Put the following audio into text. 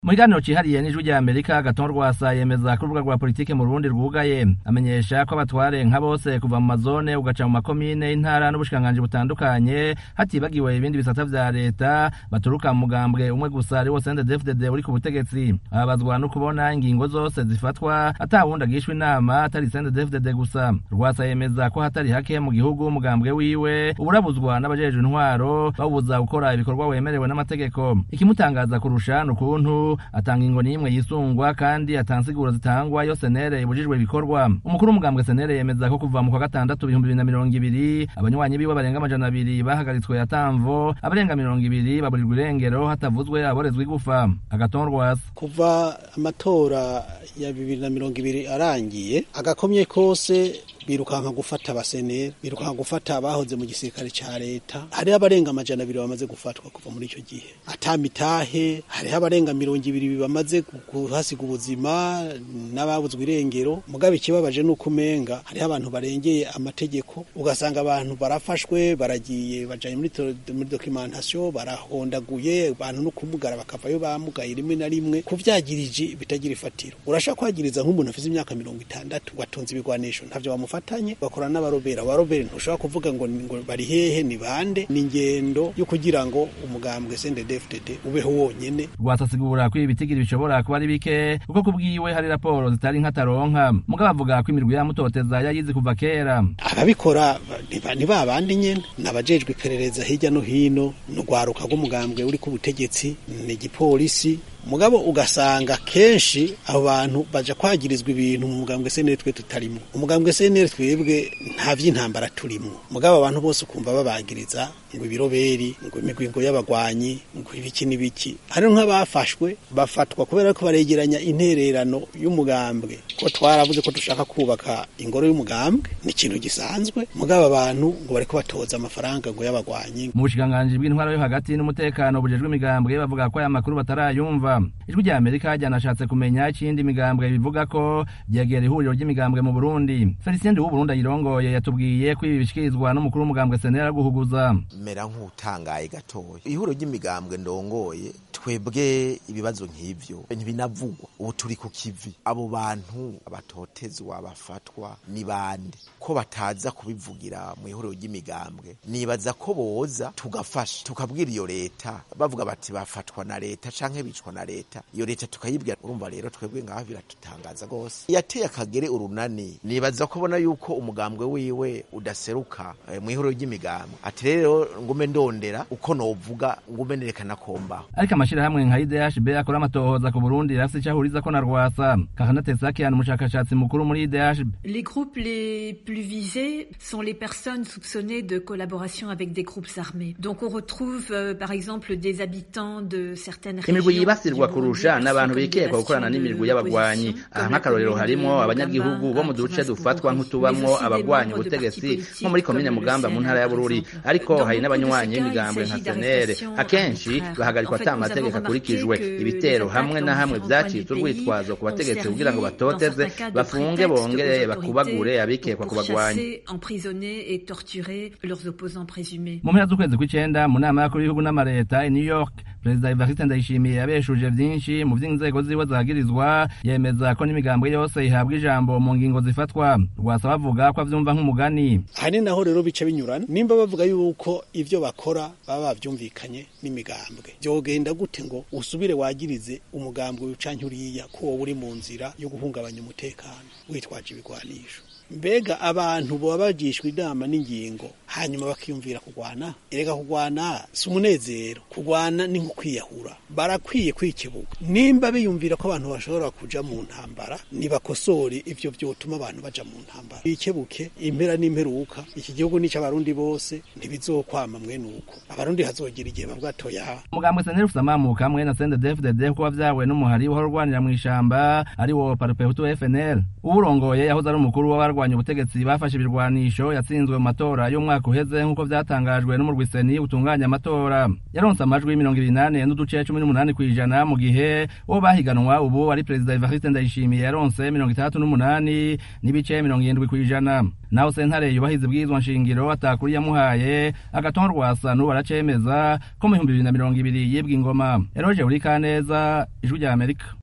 mu kiganiro cihariye n'ijwi rya amerika gaton rwasa yemeza ko urubuga rwa politike mu rubundi rwugaye amenyesha ko abatware nka bose kuva mu mazone ugaca mu makomine intara n'ubushikiranganji butandukanye hatibagiwe ibindi bisata vya leta baturuka mu mugambwe umwe gusa ari wo CNDD-FDD uri ku butegetsi ababazwa no kubona ingingo zose zifatwa ata wundi agishwa inama atari CNDD-FDD gusa rwasa yemeza ko hatari hake mu gihugu umugambwe wiwe uburabuzwa n'abajejwe intwaro bawubuza gukora ibikorwa wemerewe n'amategeko ikimutangaza kurusha ni ukuntu atanga ingo n'imwe yisungwa kandi atansiguro zitangwa iyo senere ibujijwe ibikorwa umukuru w'umugambwe senere yemeza ko kuva mu kwa gatandatu ibihumbi bibiri na mirongo ibiri abanywanyi biwe barenga amajana abiri bahagaritswe atamvo abarenga mirongo ibiri baburirwa irengero hatavuzwe aborezwa igufa agaton rwasa kuva amatora ya bibiri na mirongo ibiri arangiye agakomye kose birukanka gufata abaseneri birukanka gufata abahoze mu gisirikare ca leta hariho abarenga amajana abiri bamaze gufatwa kuva muri ico gihe atamitahe hariho abarenga mirongo ibiri bamaze kuhasiga ubuzima n'ababuzwa irengero mugabe ikibabaje nuko umenga hariho abantu barengeye amategeko ugasanga abantu barafashwe baragiye bajanye muri, muri documentation barahondaguye abantu no kumugara bakavayo bamugaye rimwe na rimwe kuvyagirije bitagira ifatiro urashaka kwagiriza nk'umuntu afise imyaka mirongo itandatu watonze ibigwanisho ntavyo bamufatanye bakora n'abarobera abarobera ntushobora kuvuga ngo, ngo bari hehe ni bande ni ingendo yo kugira ngo umugambwe CNDD-FDD ubeho wonyene rwasasigura ko ibi bitigiri bishobora kuba ari bike kuko kubwiwe hari raporo zitari nk'ataronka mugabo avuga ko imirwi yamutoteza yayizi kuva kera ababikora ni ba bandi nyene nabajejwe iperereza hirya no hino n'urwaruka rw'umugambwe uri ku butegetsi ni igipolisi mugabo ugasanga kenshi abo bantu baja kwagirizwa ibintu mu mugambwe senere twe tutarimo umugambwe senere twebwe nta vy'intambara turimo mugabo abantu bose ukumva babagiriza ngo ibiroberi ngo imigwingo y'abagwanyi ngo ibiki n'ibiki hari nk'abafashwe bafatwa kubera ko baregeranya intererano y'umugambwe ko twaravuze ko dushaka kubaka ingoro y'umugambwe ni ikintu gisanzwe mugabo abantu ngo bariko batoza amafaranga ngo y'abagwanyi mu bushikiranganji bw'intwaro yo hagati n'umutekano bujejwe imigambwe bavuga ko aya makuru batarayumva ijwi rya amerika ryanashatse kumenya ikindi imigambwe bivuga ko ryegera ihuriro ry'imigambwe mu burundi felicien w'uburundi ayirongoye yatubwiye ko ibi bishikirizwa n'umukuru w'umugambwe senera guhuguza mera nk'utangaye gatoya ihuriro ry'imigambwe ndongoye twebwe ibibazo nk'ivyo ntibinavugwa ubu turi ku kivi abo bantu abatotezwa bafatwa ni bande ko bataza kubivugira mu ihuriro ry'imigambwe nibaza ko boza tugafasha tukabwira iyo leta bavuga bati bafatwa na leta canke bicwa na leta iyo leta tukayibwira urumva rero twebwe ngaho biratutangaza gose yateye akagere urunani nibaza ko bona yuko umugambwe wiwe udaseruka e, mu ihuriro ry'imigambwe ati rero ngume ndondera uko novuga ngume nerekana kombaho ariko amashirahamwe nka IDHB akora amatohoza ku Burundi rafise ico ahurizako na Rwasa Kakana Tesakian umushakashatsi mukuru muri IDHB Les groupes les plus visés sont les personnes soupçonnées de collaboration avec des groupes armés. Donc on retrouve euh, par exemple des habitants de certaines imigwi yibasirwa kurusha n'abantu bikekwa gukorana n'imirwi y'abagwanyi aha nk'akarorero harimo abanyagihugu bo mu duce dufatwa nk'utubamwo abagwanyi ubutegetsi nko muri komine mugamba mu ntara ya bururi ariko hari n'abanywanyi b'imigambwe nka senere akenshi bahagarikwa ata amategeko akurikijwe ibitero hamwe na hamwe vyacitse urwitwazo ku bategetsi kugira ngo batoteze bafunge bongere bakubagure abikekwa ku bagwanyi mu mpera z'ukwezi kw'icenda mu nama y'abakuru b'ibihugu n'amareta i new york perezida evariste ndayishimiye yabeshuje vyinshi mu vy'inzego ziwe zagirizwa yemeza ko n'imigambwe yose ihabwa ijambo mu ngingo zifatwa rwasa bavuga ko avyumva nk'umugani hari naho rero bica binyurana nimba bavuga yuko ivyo bakora baba bavyumvikanye n'imigambwe vyogenda gute ngo usubire wagirize umugambwe canke uriya ko wowe uri mu nzira yo guhungabanya umutekano witwaje ibigwanisho mbega abantu baba bagishwa inama n'ingingo hanyuma bakiyumvira kugwana erega kugwana si umunezero kugwana ni nko kwiyahura barakwiye kwikebuka nimba biyumvira ko abantu bashobora kuja mu ntambara nibakosore ivyo vyotuma abantu baja mu ntambara bikebuke impera n'imperuka iki gihugu ni c'abarundi bose ntibizokwama mwene uko abarundi hazogira igihe bavuga toya umugambwe seneri ufise amamuka hamwe na CNDD-FDD kuba vyawe n'umuhari uhora urwanira mw'ishamba ari wo parupehutu FNL uwurongoye yahoze ari umukuru w'abarwa abagwanya ubutegetsi bafashe ibirwanisho yatsinzwe mu matora y'umwaka uheze nk'uko vyatangajwe n'umurwiseni utunganya amatora yaronse amajwi mirongo ibiri nane n'uduce cumi n'umunani kw'ijana mu gihe uwo bahiganwa ubu ari perezida evariste ndayishimiye yaronse mirongo itandatu n'umunani n'ibice mirongo irindwi kw'ijana naho sentare yubahiza ibwirizwa nshingiro atakuri yamuhaye agatonda rwasa n'ubu aracemeza ko mu bihumbi bibiri na mirongo ibiri yibwa ingoma eroje uri kaneza ijwi rya amerika